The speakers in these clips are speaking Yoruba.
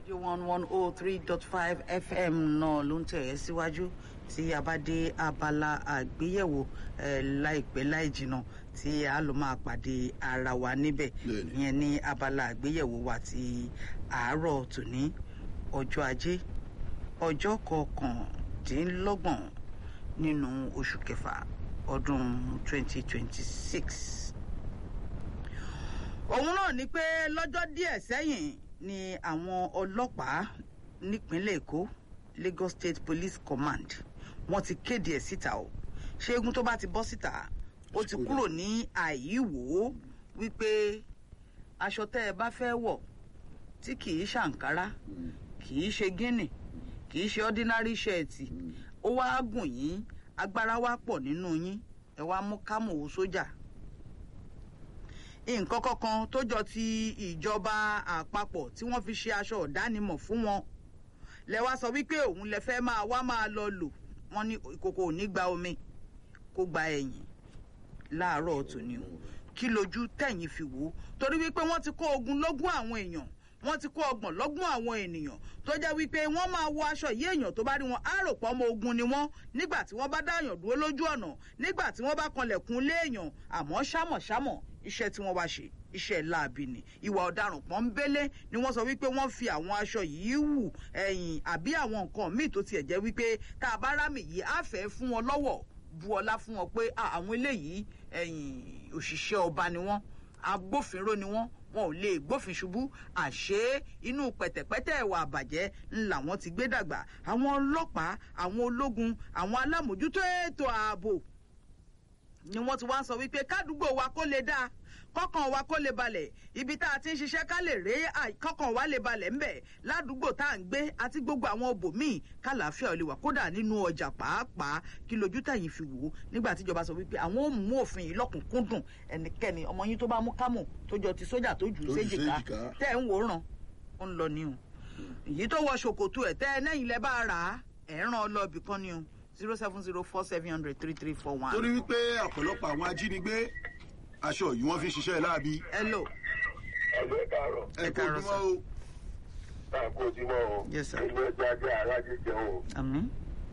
rédíò one one oh three dot five fm náà ló ń tẹ̀ ẹ́ síwájú tí a bá dé abala àgbéyẹ̀wò eh, láìpẹ́ láì jìnnà tí a lọ máa pàdé ara wa níbẹ̀ Bẹ́ẹ̀ni. ìyẹn ní abala àgbéyẹ̀wò wa ti àárọ̀ tòní ọjọ́ ajé ọjọ́ kọkàndínlọ́gbọ̀n nínú oṣù kẹfà ọdún twenty twenty six òun náà ni pé lọ́jọ́ díẹ̀ sẹ́yìn ni àwọn ọlọ́pàá nípínlẹ̀ èkó lagos state police command wọ́n ti kéde ẹ̀ síta o ṣégun tó bá ti bọ́ síta ó ti kúrò ní àìwò wípé aṣọ tẹ́ ẹ bá fẹ́ wọ̀ tí kì í ṣàǹkárá kì í ṣe gíní kì í ṣe ordinary shirt ó wá gùn yín agbára wá pọ̀ nínú yín ẹ wá mú kámò sójà nǹkan kankan tó jọ ti ìjọba àpapọ̀ tí wọ́n fi ṣe aṣọ ọ̀dánimọ̀ fún wọn lẹ wá sọ wípé òun lẹ fẹ́ máa wá máa lọ lò wọ́n ní ìkòkò ò ní gba omi kó gba ẹ̀yìn láàárọ̀ tòní o kí lójú tẹ̀yìn fi wò ó torí wípé wọ́n ti kó ogun lógún àwọn èèyàn wọ́n ti kó ọgbọ̀n lọ́gbọ̀n àwọn ènìyàn tó jẹ́ wípé wọ́n máa wọ aṣọ yìí èèyàn tó bá rí wọn á rò pọ̀ ọmọ ogun ni wọ́n nígbà tí wọ́n bá dáyàn dúró lójú ọ̀nà nígbà tí wọ́n bá kanlẹ̀kùn léèyàn àmọ́ ṣámọ̀ṣámọ̀ iṣẹ́ tí wọ́n wá ṣe iṣẹ́ láabi ni ìwà ọ̀daràn pọ́nbélé ni wọ́n sọ wípé wọ́n fi àwọn aṣọ yìí wù ẹ̀yìn àbí àwọn nǹkan míì tó tiẹ̀ jẹ́ wípé tá a bá rámì yìí á fẹ́ fún wọn lọ́wọ́ bu ọlá fún wọn pé "Ah, àwọn eléyìí ẹ̀yìn òṣìṣẹ́ ọba ni wọ́n agbófinró ni wọ́n wọn ò lè gbófin ṣubú àṣé inú pẹ̀tẹ̀pẹ́tẹ̀ ẹ̀wà àbàjẹ́ ńlá wọn ti gbé dàgbà àwọn ọlọ́pàá àwọn ológun àwọn alámòjútó ètò ààbò ni wọ́n ti wá ń sọ wípé kádùúgbò wa kó lè dáa kọ́kàn wa kó lè balẹ̀ ibi tá a ti ń ṣiṣẹ́ ká lè ré à- kọ́kàn wa lè balẹ̀ ńbẹ̀ ládùúgbò tá à ń gbé àti gbogbo àwọn òbòmíì kálàáfíà ò lè wà kódà nínú ọjà pàápàá kí lójú tẹ̀yìn fi wò ó nígbà tíjọba sọ wípé àwọn ò mú òfin yìí lọ́kùnkúndùn ẹnikẹ́ni ọmọ yín tó bá mú kámò tó jọ ti sójà tó jù ú Tó jù ú séjìká séjìká. tẹ́ ẹ̀ ń wòran ó ń lọ ní o èyí tó wọ ṣòkòtò ẹ̀ tẹ́ ẹ lẹ́yìn lẹ́ bá rà á ẹ̀ ń ràn ọ lọ ibì kan ní o zero seven zero four seven hundred three three four one. torí wípé ọ̀pọ̀lọpọ̀ àwọn ajínigbé aṣọ yìí wọ́n fi ń ṣiṣẹ́ láabi hello ẹgbẹ́ kàárọ̀ ẹ Ẹ kó káàárọ̀, ojúmọ́ o náà kó ojúmọ́ o Yes, sir. ìlú ẹgbẹ́ ajé aráàjì jẹun o àmín.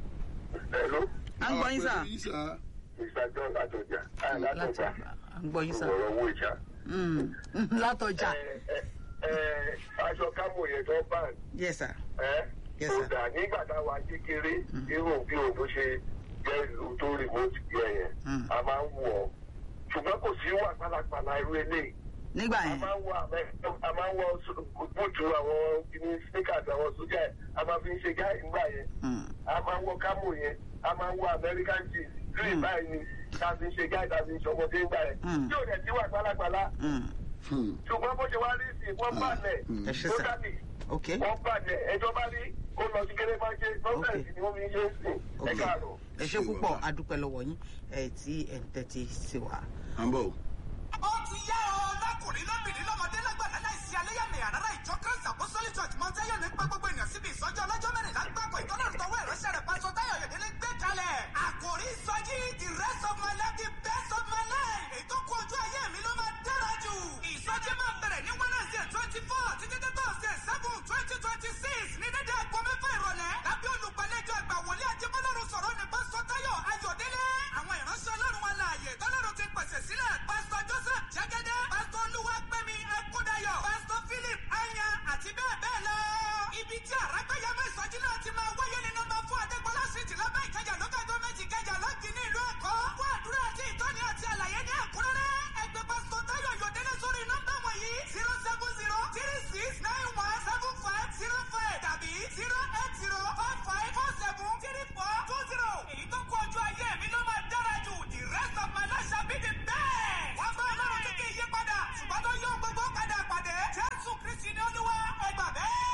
ẹ̀ló à ń gbọ́ yín sà. Àwọn pẹ̀lú yín sà. mr john látọjà ẹ̀ láti látọjà à ń gbọ́ yín sà. ìwọ̀rọ̀ owó ìjà. Mm, látọjà Ẹ, ẹ, ẹ, aṣọ kámò yẹn tó bá yes sir. ẹ Yes, kò sir. dà nígbà táwa kékeré irú bí òun tó ṣe jẹ́ ìlú tó remote yẹn yẹn Mm. a máa ń wọ̀ ọ́ ṣùgbọ́n kò sí wà pálapàla irú eléyìí nígbà a yẹn máa ń wọ àmẹ a máa ń wọ bùtù àwọn kìíní sneakers àwọn sójà ẹ a máa fi ń ṣe gáì nígbà yẹn Mm, a máa ń wọ kámò yẹn a máa ń wọ american jeans green báyìí ni tá a fi ń ṣe gáì tá a fi ń ṣọmọdé nígbà yẹn Mm. tí ò dẹ̀ sí wà pálapàla mm. Hmm. ṣùgbọ́n bó ṣe wá rí sí wọ́n balẹ̀ Mm. ẹ ṣe tó sà dàbí ok wọ́n balẹ̀ ẹjọ́ bá rí ó lọ sí kéré máa ṣe gọ́ọ̀mẹ̀ntì ni wọ́n fi ń ṣe é sìn ok ẹ káàárọ̀. ẹ ṣe púpọ̀ adúpẹ́ lọ́wọ́ yín ẹ tí ẹ̀ ń tẹ́tí sí wa. à ń bọ̀ o. ó ti yá ọ lọkùnrin lóbìnrin lọmọdé lágbàdá láìsí aléyàmẹyà rárá ìjọ christ apostolic church mount zion ń pẹ́ gbogbo ènìyàn síbi ìsọjí ọlọ́jọ́ mẹ́rìnlá gbàgbọ́ ìtọ́lọ́run tọwọ́ ìránṣẹ́ rẹ̀ pásọ táyọ̀ yẹ̀dẹ́lẹ́ gbé kalẹ̀ àkòrí ìsọjí the rest of my life the best of my life èyí tó kú ojú ayé mi ló máa dára jù ìsọjí máa bẹ̀rẹ̀ ní wednesday twenty four títí dé thursday seven twenty twenty six ní dédé aago mẹ́fà ìrọ̀lẹ́ lábẹ́ olùgbàlejò àgbà wòlíì ajẹ́bọ́lọ́run sọ̀rọ̀ ní pásọ táyọ̀ ayọ̀dẹ́lẹ́ àwọn ìránṣẹ́ ọlọ́run alààyè tọ́lọ́run ti pèsè sílẹ̀ pásítọ̀ joseph jẹ́gẹ́dẹ́ pásítọ̀ olúwapẹ̀mí ẹkúndayọ̀ pásítọ̀ philip anya àti bẹ́ẹ̀ bẹ́ẹ̀ lọ. ibi tí àràgbéyàmọ́ ìsọjí náà ti máa wáyé ní nọmba fún adégbọlá síìtì lábẹ́ ìkẹjà lókè gọ́ọ̀mẹ̀ntì kẹjà lọ́ọ̀kì ní ìlú èkó fún àdúrà àti ìtọ́ni àti àlàyé ní ẹ̀kúnrẹ́rẹ́ ẹgbẹ́ pásítọ̀ táyọ̀ yọ̀dẹ́lẹ́ sórí nọ́mbà wọ̀nyí zero seven zero three six nine one seven five zero five tàbí zero eight zero four five four seven three four two zero èyí tó kú ọjọ́ ayé mi ló máa dára jù the rest of my life shall be the best. wọ́n bá ọlọ́run kékeré yí padà ṣùgbọ́n tó yọ gbogbo padà pàdé jésù kristi ní olúwa ẹgbà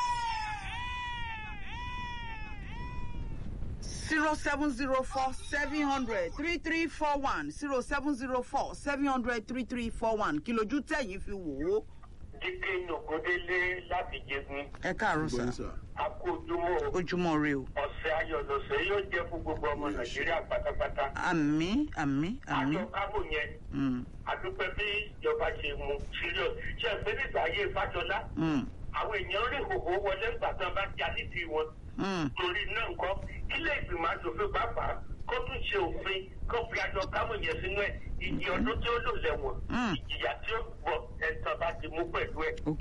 bẹ́ẹ̀. zero seven zero four seven hundred three three four one zero seven zero four seven hundred three three four one kí lójú tẹ̀yìn fi wò ó. dídé nògódélé láti jẹgun ẹ káàárọ̀ Gbọ́ yín sà sà. akójúmọ́ ojúmọ́ rẹ o ọ̀sẹ̀ ayọ̀ lọ̀sẹ̀ yóò jẹ́ fún gbogbo ọmọ nàìjíríà pátápátá. àmì àmì àmì àjọ kábò yẹn Mm, àdúpẹ́ bí ìjọba ṣe mú serious ṣe pé nígbà ayé fájọlá mm, àwọn èèyàn rí ìhòòhò wọlé ńgbà tán bá jà nídìí wọn mm. torí náà nǹkan ilé ìgbìmọ̀ asòfin pàápàá kó tún ṣe òfin kó fi àjọ kábò yẹn sínú ẹ̀ ìyí ọdún tí ó lò lẹ́wọ̀n Mm. ìjìyà tí ó gbọ́ ẹ̀sán bá ti mú pẹ̀lú ẹ̀. ok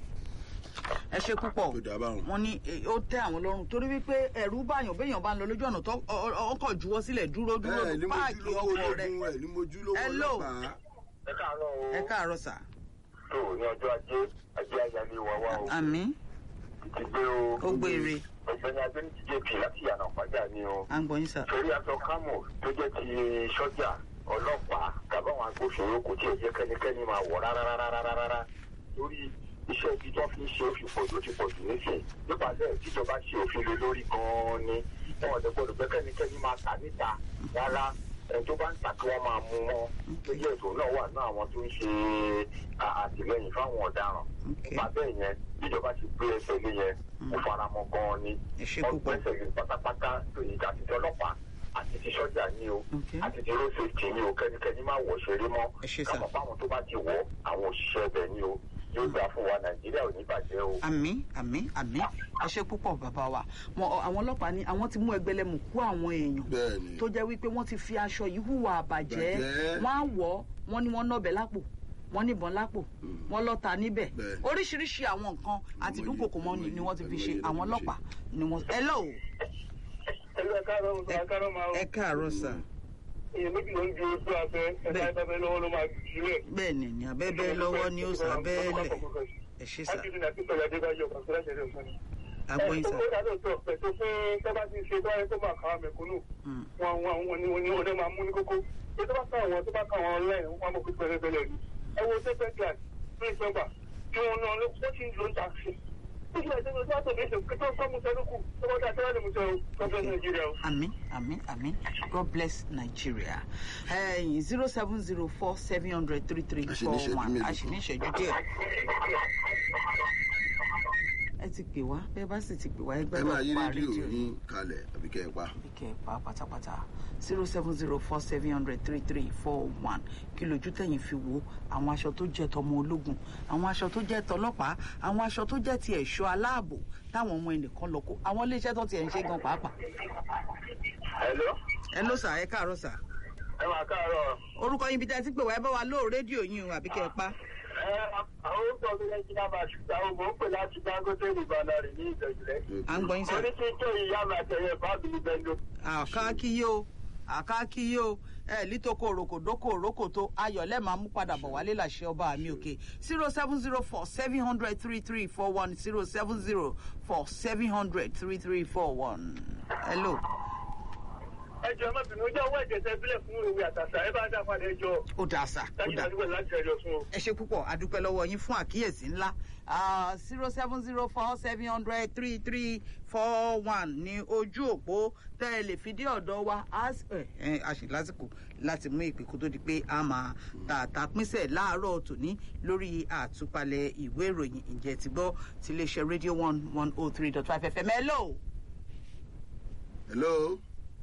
ẹ ṣe púpọ̀ tó dáa báwọn. wọ́n ní eh, ó tẹ́ àwọn lọ́rùn torí wípé ẹ̀rú báyàn béèyàn bá ń lọ lójú ọ̀nà tó ọ- ọ- ọkọ̀ juwọ́ sílẹ̀ dúró dúró ẹ ní mojú páàkì lówó ọkọ̀ rẹ̀ ológun ẹ ní mojú lówó Hello. ọlọ́pàá. ẹ káàárọ̀ o ẹ káàárọ̀ sà tó ní ọjọ́ ajé ajé ayálé wa wá o àmì ti gbé o ó gbére ọ̀gbẹ́ni adéǹtì jp láti yànnà pàjá ni o. à ń gbọ́ yín sà torí aṣọ kámò tó jẹ́ ti sọ́jà ọlọ́pàá tàbáwọn agbófinró kò tí ì jẹ́ kẹ́nikẹ́ni máa wọ̀ rárá rárá rárá rárá lórí iṣẹ́ ibi tó fi ń ṣe òfin pọ̀jù ó ti pọ̀jù nísìn nípa bẹ́ẹ̀ tíjọba ṣe òfin lé lórí gan-an ni wọn ò lè gbọdọ̀ pé kẹ́nikẹ́ni máa tà níta rárá ẹni tó bá ń tà kí wọ́n máa mú wọn lójú ètò náà wà ní àwọn tó ń ṣe à- àtìlẹyìn fáwọn ọ̀daràn ok nípa bẹ́ẹ̀ yẹn tíjọba ti gbé ẹsẹ̀ lé yẹn mo fara mọ́ gan-an ni ẹ ṣe púpọ̀ ọgbẹ́sẹ̀ yìí pátápátá lóyìn àti ti ọlọ́pàá àti ti sọ́jà ní o ok àti ti road safety ní o kẹ́nikẹ́ni máa wọ̀ ṣeré mọ́ Ẹ ṣé sà. káwọn fáwọn tó bá ti wọ̀ àwọn òṣìṣẹ́ ibẹ̀ ní o yóò gbà fún wa nàìjíríà ò ní bàjẹ́ o. àmì àmì àmì ẹ ṣe púpọ̀ bàbá wa Wọn- àwọn ọlọ́pàá ní àwọn ti mú ẹgbẹ̀lẹ́mù kú àwọn èèyàn bẹ́ẹ̀ni. tó jẹ́ wípé wọ́n ti fi aṣọ yìí hùwà àbàjẹ́ Bàjẹ́. wọ́n á wọ̀ ọ́ wọ́n ní wọ́n nọ́bẹ̀ lápò wọ́n níbọn lápò wọ́n lọ́ta níbẹ̀ Bẹ́ẹ̀. oríṣiríṣi àwọn nǹkan àti Àìmọye, dúnkòkò mọ́ ni àìmọye, ni wọ́n ti fi ṣe àìmọye ló àwọn fi ṣe. ọlọ́pàá ni wọ́n. hello ẹlú ẹ káàárọ̀ ẹ káàárọ̀ máa ẹ káàárọ̀ sà èyí méjì ló ń ju ojú afẹ́ Bẹ́ẹ̀. ẹ̀ka ìbáfẹ́ lọ́wọ́ ló máa jù sílẹ̀. bẹ́ẹ̀ ni ní abẹ́bẹ́ lọ́wọ́ ni ó sà bẹ́ẹ̀lẹ̀ ẹ ṣe sà Akíndé ní akíntọ́lá Adébáyọ̀ kan sílẹ̀ ṣẹlẹ̀ fún mi. agbóyin sà. Ẹ ó dáná tó pẹ̀tọ́ fún tọ́ba ti ṣe tó wáyé tó máa kà á mẹ̀kúnnù. Mm. Wọn wọn wọn ni wọn ni wọn dẹ́ máa mú ní kókó. Ṣé tó bá ká àwọn tó bá ká àwọn ọlẹ́yìn wọn mọ̀ pé pẹ̀lẹ́pẹ̀lẹ́ ni. Ẹ wo tẹ́pẹ́ glass ní ìjọba tí wọ́n náà ló wọ́n ti ń lo taxi. Ó ṣe àìsàn ìjọba tó bẹ̀rẹ̀ kí tó kọ́ musa lókù tó bá dá tẹ́lẹ̀ lè musa o kọ́fẹ́ Nàìjíríà o. Àmín, àmín, àmín. God bless Nigeria. Ẹyin zero seven zero four seven hundred three three A ṣì ní four ìṣẹ́jú one. mélòó A ṣì ní ìṣẹ́jú díẹ̀. Ẹ ti pè wá, bẹ́ẹ̀ bá sì ti pè wá ẹgbẹ́ ẹ máa yí pa rédíò rédíò yìí. yín kalẹ̀ àbí kẹ́ ẹ pa. Ìkẹ́ pa pátápátá zero seven zero four seven hundred three three four one kí lójú tẹ̀yìn fi wo àwọn aṣọ tó jẹ́ tọmọ ológun àwọn aṣọ tó jẹ́ tọlọ́pàá àwọn aṣọ tó jẹ́ ti ẹ̀ṣọ́ aláàbò táwọn ọmọ ẹnìkan lọ kó àwọn iléeṣẹ́ tó ti ẹ̀ ń ṣe gan pàápàá. Hello, ẹ ló sà ẹ káàárọ̀ sà ẹ máa káàárọ̀. orúkọ yín bí tẹ́ ẹ ti pè wá ẹ bá wa lóò rédíò yín o àbí kẹ́ ẹ pa. àwọn orúkọ mi lẹ́yìn náà máa ṣùgbọ́n àwọn mò ń pè láti dangote ìbàdàn ní ìjọ̀jùlẹ̀. à ń gbọ́ yín sà. orí tí tó ìyá mi àtẹ̀yẹ báàbí ní bẹ́ńdó. àkákíyé o àkákíyé o ẹ lítòkò òrokò dókò òrokò tó ayọ̀ lẹ́ẹ̀ máa mú padà bọ̀ wálé làṣẹ ọba mi òkè zero seven zero four seven hundred three three four one zero seven zero four seven hundred three three four one. hello ẹ jọ má bínú ojú ọwọ́ ẹ̀jẹ̀ tẹ bílẹ̀ fún ìwé àtàtà ẹ bá dá padà ẹjọ́ ó dà sà ó dájú dà àdúgbò láti ẹjọ́ fún o. ẹ ṣe púpọ̀ adúpẹ́ lọ́wọ́ yín fún àkíyèsí ńlá zero seven zero four seven hundred three three four one ní ojú òpó tẹ́ ẹ lè fi dé ọ̀dọ̀ wa a s- ẹ, ẹ, a ṣì lásìkò láti mú ìpè kó tó di pé a máa tààtà pínṣẹ̀ láàárọ̀ tòní lórí àtúpalẹ̀ ìwé ìròyìn ìjẹ́ ti gbọ́ ti iléeṣẹ́ rédíò one one oh three dot five fm hello hello.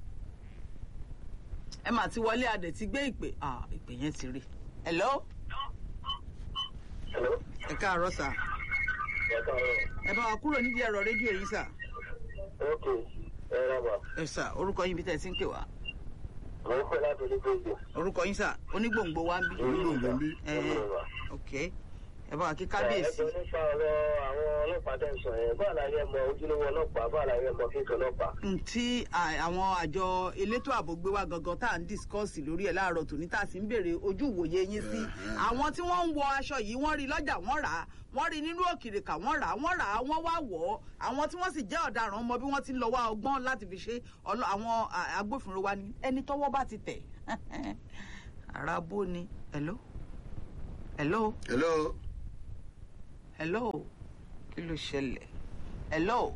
ẹ mà ti wọlé adẹ̀ ti gbé ìpè ah, ìpè yẹn ti rí hello Hello? ẹ káàárọ̀ sà ẹ káàárọ̀. ẹ bá wa kúrò nídìí ẹ̀rọ rédíò yìí sà. ok ẹ rábà ẹ sà orúkọ yín bí tẹ́ ẹ ti ń pè wá mò ń pè láti onígbòǹgbò. orúkọ yín sà onígbòǹgbò wa ń bí. Onígbòǹgbò ń bí. ẹ ok ẹ bá wa kí kábíyèsí. ẹjọ nípa ọ̀rọ̀ àwọn ọlọ́pàá tẹ̀ ń sọ yẹn báà láyé mọ ojúlówó ọlọ́pàá báà láyé mọ kíkọ ọlọ́pàá. tí à- àwọn àjọ elétò ààbò gbé wá gangan tá à ń discuss lórí ẹ̀ láàárọ̀ tòní tá a sì ń béèrè ojú ìwòye yín sí àwọn tí wọ́n ń wọ aṣọ yìí wọ́n rí lọ́jà wọ́n rà á wọ́n rí nínú òkìrìkà wọ́n rà á wọ́n rà á wọ́n wá wọ̀ ọ́ àwọn tí wọ́n sì jẹ́ ọ̀daràn mọ bí wọ́n ti ń lọ wá ọgbọ́n láti fi ṣe ọlọ- àwọn à, agbófinró wa ní ẹni tọ́wọ́ bá ti tẹ̀ àràbó ni hello hello hello. hello kí ló ṣẹlẹ̀ hello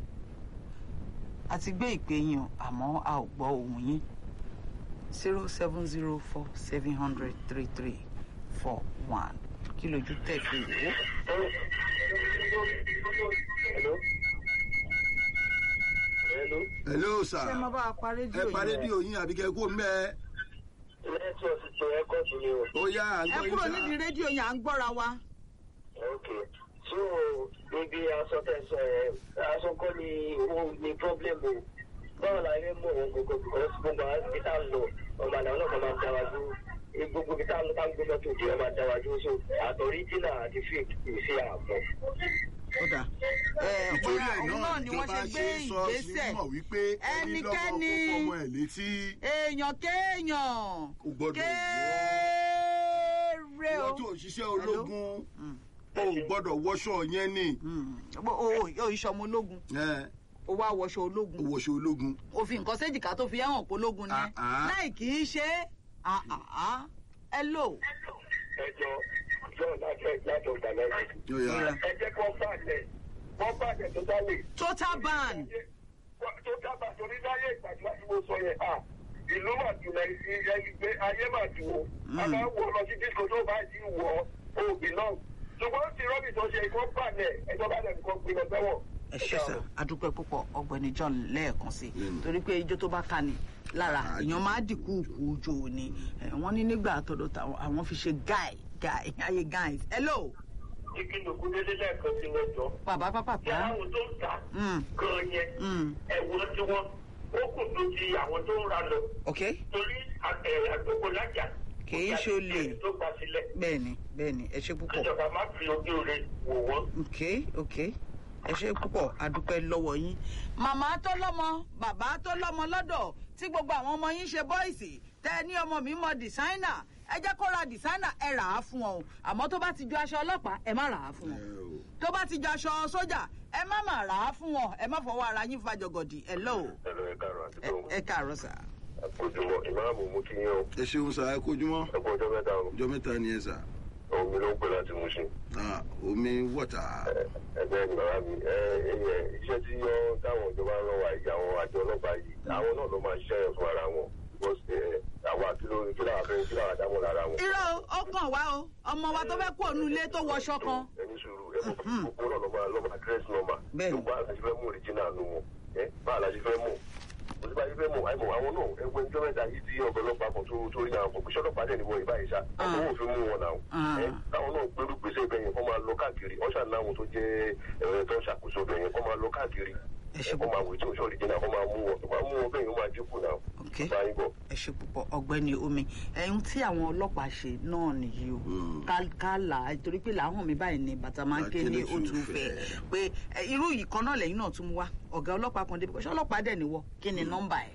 a ti gbé ìpè yín o àmọ́ a ò gbọ́ ohùn yín zero seven zero four seven hundred three three four one kí lójú tẹ̀ fi wò ó. Hello? Hello? hello sir ṣé mo bá wa pa rédíò ẹ pa yìí rédíò yín àbí kẹ kó mbẹ lẹ́tọ̀ sí ti ẹ̀kọ́ sí ni o. ó yá à ń ẹ gbọ́ kúrò yín nídìí sá rédíò yẹn à ń gbọ́ra wa. ok so ibi aṣọ tẹsán ẹ aṣọ kọ́ ni ó ní problem o báwo la yẹ mọ̀ wọn gbogbo because gbogbo àwọn ibi tá a lọ ọmọ àná náà máa ń dára dúró gbogbo ibi tá a lọ tá a ń gbé mọ́tò dé ọmọ àdára dúró so àtọ̀rí dínà àti fake kì í ṣe àmọ́. ó dà ẹ nítorí bóyá ẹ̀ òun náà náà ni wọ́n ìjọba ṣe gbé ṣe sọ sí ìgbésẹ̀ mọ̀ wípé ẹni lọ́mọ kó Ẹnikẹ́ni- fọmọ ẹ̀ létí èèyàn kéèyàn kò gbọ́dọ̀ kéèrè wọ́ o. wọ́n tó òṣìṣẹ́ ológun o ò gbọ́dọ̀ wọṣọ yẹn ni o o o ìṣọmọ ológun ẹ o wá wọṣọ o ológun wọṣọ ológun o fi nǹkan séjìká tó fi ẹ̀hàn pológun ni Ah, ah. láì kì í ṣe ah, ah, ah. ẹ lò. ẹjọ john láti láti ọgbà lẹ́yìn. yóò yá ẹ jẹ́ kó bàjẹ́ kó bàjẹ́ tó dálé. total ban tó dábàá torí láyé ìgbàgbọ́ tí mo sọ yẹn à ìlú mà jù lẹ ẹni pé ayé mà jù o a máa ń wọ lọ sí disco tó bá ti wọ òbí náà ṣùgbọ́n tí rọ́bì tó ṣe ikọ́ bàjẹ́ ẹjọ́ bá dẹ̀ nǹkan gbé lọ sẹ́wọ̀n. ẹ ṣe sà adúpẹ́ púpọ̀ ọ̀gbẹ́ni john lẹ́ẹ̀kan sí i torí pé ijó tó bá ká ni lára Ah, èèyàn máa dìkú kú ojú ni Eh, wọ́n ní nígbà àtọ̀dọ̀ táwọn àwọn fi ṣe guy guy ayé guys hello igi lòkú dédé lẹ́ẹ̀kan sí wọn jọ. bàbá pápá tí àwọn tó ń ta Mm. gan yẹn Mm. ẹ̀wọ̀n tí wọ́n ó kù tó ti àwọn tó ń ra lọ ok torí àgbègbè lájà. Kì í ṣe olè. tó gbà sílẹ̀. bẹ́ẹ̀ni bẹ́ẹ̀ni ẹ ṣe púpọ̀ ìjọba má fi ojú rẹ̀ wò wọ́n. ok ok ẹ ṣe púpọ̀ adúpẹ́ lọ́wọ́ yín. màmá tó lọ́mọ bàbá tó lọ́mọ lọ́dọ̀ tí gbogbo àwọn ọmọ yín ṣe bọ́ìsì tẹ́ ẹ ní ọmọ mi mọ dìsáínà ẹ jẹ́ kó ra dìsáínà ẹ rà á fún ọ o àmọ́ tó bá ti ju aṣọ ọlọ́pàá ẹ má rà á fún ọ tó bá ti ju aṣọ sójà ẹ má má rà á fún ọ ẹ má fọwọ́ ara yín fa jọgọdì ẹ lọ o ẹ̀rọ ẹ̀ka àrùn àti Ẹ- ẹ káàárọ̀ sà. àkójọmọ ìmáàmù mú kí yín o ẹ ṣeun sá ẹ kojúmọ́ ẹkọ ọjọ́ mẹ́ta o ọjọ́ mẹ́ta ni ẹ sà omi ló ń pè láti mú sí Ah, omi wọ̀tà ẹgbẹ́ ni bàbá mi ẹ ẹyẹ iṣẹ́ tí yọ táwọn ìjọba ń rán wa yìí àwọn àjọ ọlọ́pàá yìí àwọn náà ló máa ṣiṣẹ́ yẹn fún ara wọn because ẹ àwa kí ló kí làwọn fẹ́ kí làwọn dámọ̀ lára wọn. irọ́ o, ó kàn wá o ọmọ wa tó fẹ́ kú òun ilé tó wọṣọ kan ẹni sùúrù ẹ mọ̀ gbogbo náà ló máa ló máa dress normal Bẹ́ẹ̀ni. gbogbo àti fẹ́ mú original nu wọn ẹ bá àlàjì fẹ́ mú òsì bá yìí fẹ́ mú àìmọ̀ àwọn náà ẹgbẹ́ ìjọba mẹ́ta yìí tí ọ̀bẹ ọlọ́pàá kan tó tó rí àwọn kòkòṣẹ́ ọlọ́pàá dẹ̀ níwọ̀n ìbáyìí sá àwọn òfin mú wọn náà Ah. ẹ táwọn náà gbérú gbèsè bẹ́yẹn kọ́ máa lọ káàkiri ọ̀ṣà náwọn tó jẹ́ ẹ̀rọ tó ń ṣàkóso bẹ́yẹn kọ́ máa lọ káàkiri Ẹ ṣe kọ́ máa wò tí òṣò original kọ́ máa mú wọn tó máa mú wọn bẹ́yẹn ó máa dínkù náà ok bá yín bọ̀. ẹ ṣe púpọ̀ ọ̀gbẹ́ni omi ẹ̀hún tí àwọn ọlọ́pàá ṣe náà nìyí o Ká- ká là á torí pé làáhùn mi báyìí ni bàtà máa ń ké ní Akélé òtún tún fẹ́ fẹ́. pé ẹ, irú yìí kan náà lẹ́yìn náà tún mú wá ọ̀gá ọlọ́pàá kan débi kọ́ṣẹ́ ọlọ́pàá dẹ̀ níwọ̀ kí ni nọ́mbà ẹ̀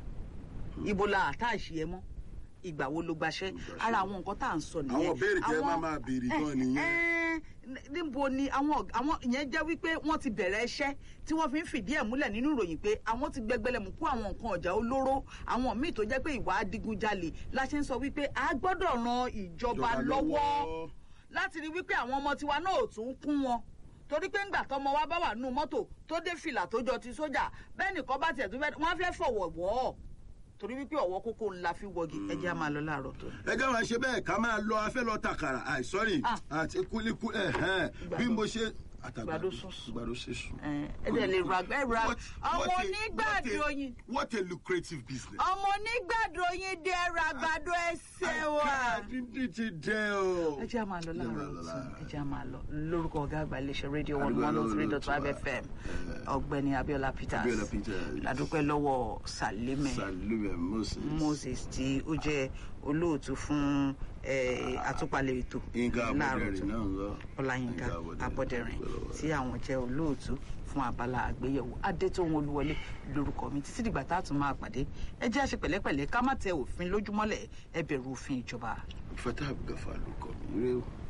ibo la àtàṣì ẹ mọ́ ìgbà wo ló gbaṣẹ́ ara àwọn nǹkan tá à ń sọ nìyẹn Àwọn béèrè tẹ́ Àwọn- máa máa béèrè gan nìyẹn. ẹ, ẹ, níbo ni àwọn ọ̀g- àwọn ìyẹn jẹ́ wípé wọ́n ti bẹ̀rẹ̀ iṣẹ́ tí wọ́n fi ń fìdí ẹ̀ múlẹ̀ nínú ìròyìn pé àwọn ti gbẹgbẹlẹ̀ mú kó àwọn nǹkan ọ̀jà olóró àwọn míì tó jẹ́ pé ìwà adigunjalè la ṣe ń sọ wípé a gbọ́dọ̀ ran ìjọba Ìjọba lọ́wọ́ lọ́wọ́. láti rí wípé àwọn ọmọ tiwa náà ò tún kún wọn torí pé ńgbà tọmọ wa bá wà nínú mọ́tò tó dé fìlà tó jọ ti sójà bẹ́ẹ̀ nìkan bá tiẹ̀ tó fẹ́ wọ́n á fẹ́ fọ̀wọ̀ wọ̀ ọ́ torí wípé ọ̀wọ́ kókó ńlá fi wọgi ẹ jẹ́ á máa lọ láàárọ̀ tó ní. ẹ jẹ́ máa ṣe bẹ́ẹ̀ ká máa lọ afẹ́ lọ tàkàrà àì sọ́rí Ah. àti kúlíkú ẹ̀hẹ́n bí mo ṣe àtàgbàdo Àgbàdo sísun. àgbàdo sísun. ẹ ẹ dẹ̀ lè ra ẹ ra What- ọmọ what a- onígbàdo what a- yín what a lucrative business. ọmọ onígbàdo yín dé ẹrọ àgbàdo ẹsẹ̀ wa. dídí ti dẹ o. ẹ jẹ́ à máa lọ láàárọ̀ Lọ, lọ, ọ̀tún lọ. ẹ jẹ́ à máa lọ lórúkọ ọ̀gá àgbà iléeṣẹ́ rédíò one Àdúgbò one oh three lọ́wọ́ dot five lọ́tún wa. fm ọ̀gbẹ́ni abiola peters Abiola Peters. ladúpẹ́ lọ́wọ́ salime Salome Moses. moses tí ó jẹ́ olóòtú fún eh, àtúpalẹ̀ ètò Yínká láàárọ̀ Abọ́dẹ̀rìn ọ̀tún náà ń lọ. ọláyínká Yínká abọ́dẹ̀rìn Abọ́dẹ̀rìn. tí àwọn jẹ́ olóòtú fún abala àgbéyẹ̀wò adétóhun olúwọlé lórúkọ mi títí dìgbà tá a tún máa pàdé ẹ jẹ́ àṣẹ pẹ̀lẹ́pẹ̀lẹ́ ká má tẹ òfin lójúmọ́lẹ̀ ẹ bẹ̀rù òfin ìjọba. Fatah Gafa ló kọ mi. Ire o.